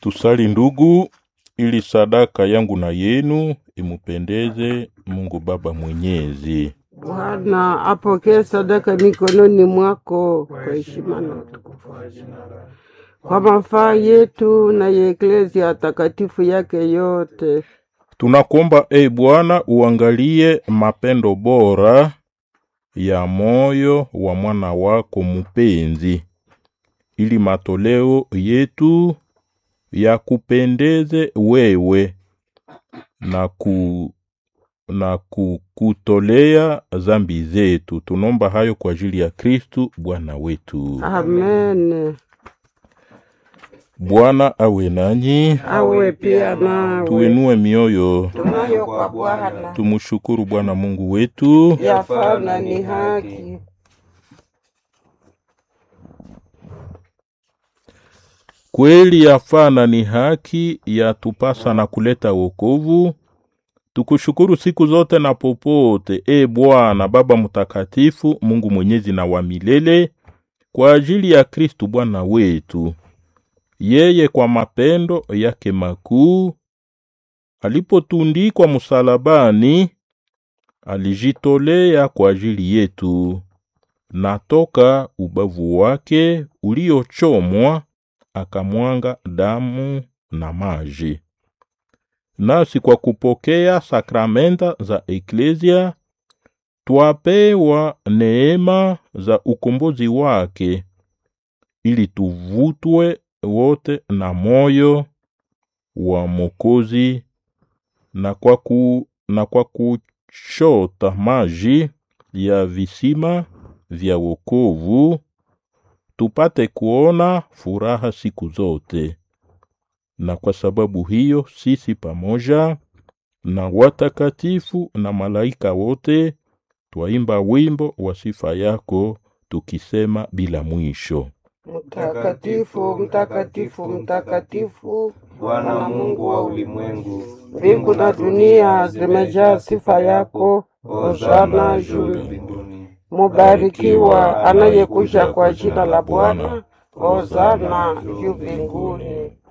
Tusali ndugu, ili sadaka yangu na yenu imupendeze Mungu Baba Mwenyezi. Bwana apokee sadaka mikononi mwako kwa heshima na utukufu wa jina lako, kwa mafaa yetu na ya eklezia takatifu yake yote. Tunakuomba e Bwana, uangalie mapendo bora ya moyo wa mwana wako mupenzi, ili matoleo yetu yakupendeze wewe na ku na kukutolea zambi zetu. Tunaomba hayo kwa ajili ya Kristu Bwana wetu. Amen. Bwana awe nanyi, Awe pia nawe. tuinue mioyo, Tunayo kwa Bwana, tumshukuru Bwana Mungu wetu. yafaa na ni haki. Kweli yafaa na ni haki, yatupasa na kuleta wokovu. Tukushukuru siku zote na popote, e Bwana Baba Mtakatifu, Mungu mwenyezi na wa milele, kwa ajili ya Kristu Bwana wetu. Yeye kwa mapendo yake makuu alipotundikwa msalabani, alijitolea kwa ajili yetu, na toka ubavu wake uliochomwa akamwanga damu na maji. Nasi kwa kupokea sakramenta za eklezia twapewa neema za ukombozi wake, ili tuvutwe wote na moyo wa Mokozi na kwa, ku, na kwa kuchota maji ya visima vya wokovu tupate kuona furaha siku zote. Na kwa sababu hiyo sisi pamoja na watakatifu na malaika wote twaimba wimbo wa sifa yako tukisema bila mwisho. Mtakatifu, mtakatifu, mtakatifu, Bwana Mungu wa ulimwengu, mbingu na dunia zimejaa sifa yako. hosana Hosana juu juu. mbinguni. Mubarikiwa anayekuja kwa jina la Bwana. Hosana juu mbinguni.